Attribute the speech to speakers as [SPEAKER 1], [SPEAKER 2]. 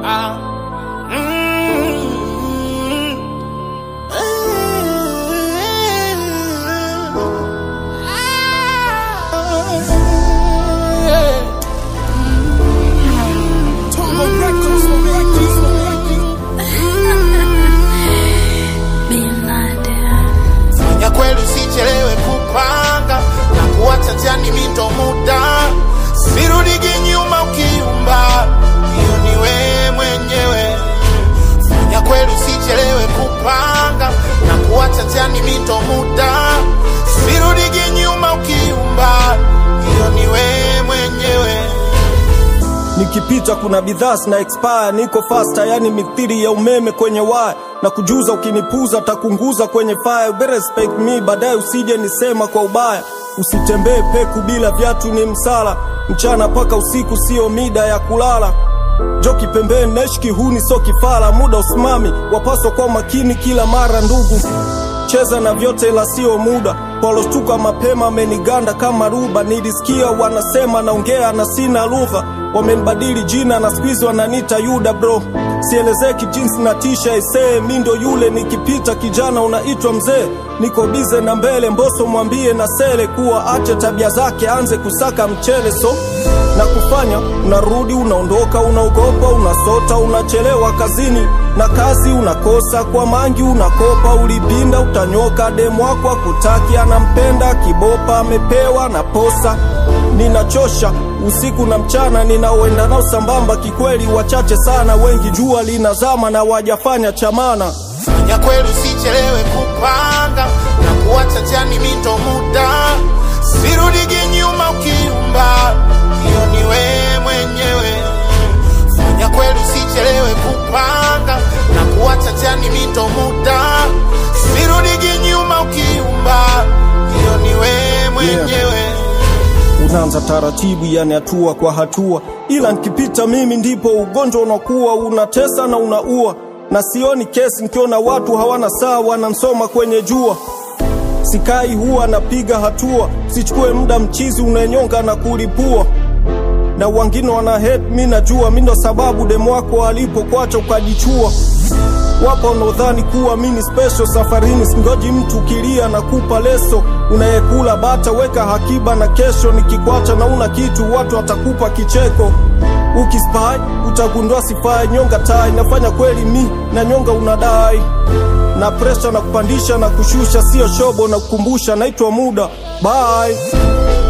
[SPEAKER 1] Ah. Mm.
[SPEAKER 2] Tongo Records, Records,
[SPEAKER 1] ya kweli usichelewe kupanga na kuacha jani mito muda sirudigi nyuma ukiumba hiyo ni wewe mwenyewe ya kweli usichelewe kupanga na kuacha jani mito muda sirudigi nyuma ukiumba hiyo ni wewe mwenyewe
[SPEAKER 3] Nikipita kuna bidhaa na expire, niko faster, yani mithiri ya umeme kwenye waya na kujuza, ukinipuza takunguza kwenye fire. You better respect me, baadaye usije nisema kwa ubaya. Usitembee peku bila viatu, ni msala. Mchana paka usiku, sio mida ya kulala. Joki pembeni, naishi kihuni, so kifala. Muda usimami, wapaswa kwa makini kila mara, ndugu cheza na vyote ila sio muda palostuka mapema ameniganda kama ruba nilisikia wanasema naongea na sina lugha wamenibadili jina na squeeze wananita yuda bro sielezeki jinsi na tisha isee mi ndo yule nikipita kijana unaitwa mzee niko bize na mbele mboso mwambie na sele kuwa ache tabia zake anze kusaka mchele so na kufanya unarudi unaondoka unaogopa unasota unachelewa kazini na kazi unakosa kwa mangi unakopa ulipinda utanyoka demu wako akutaki anampenda kibopa amepewa na posa ninachosha usiku na mchana ninaoenda nao sambamba kikweli wachache sana wengi jua linazama na wajafanya chamana
[SPEAKER 1] ya kweli usichelewe kupanga na kuacha jani mito muda sirudigi nyuma ukiumba hiyo ni wewe mwenyewe ya kweli usichelewe kupanga na kuacha jani mito muda sirudigi nyuma ukiumba hiyo ni wewe mwenyewe
[SPEAKER 3] unaanza taratibu, yani hatua kwa hatua, ila nikipita mimi ndipo ugonjwa unakuwa unatesa na unaua, na sioni kesi nikiona watu hawana saa, wanansoma kwenye jua. Sikai huwa napiga hatua, sichukue muda mchizi unanyonga na kulipua na wengine wana hate, mi najua mi ndo sababu demu wako alipokwacha ukajichua. Wapo wanaodhani kuwa mi ni special safarini, singoji mtu kilia na kupa leso. Unayekula bata weka hakiba, na kesho nikikwacha na una kitu, watu watakupa kicheko. Ukispai utagundua sifai, nyonga tai nafanya kweli mi na nyonga unadai na presha na kupandisha na kushusha, sio shobo na kukumbusha, naitwa muda bye.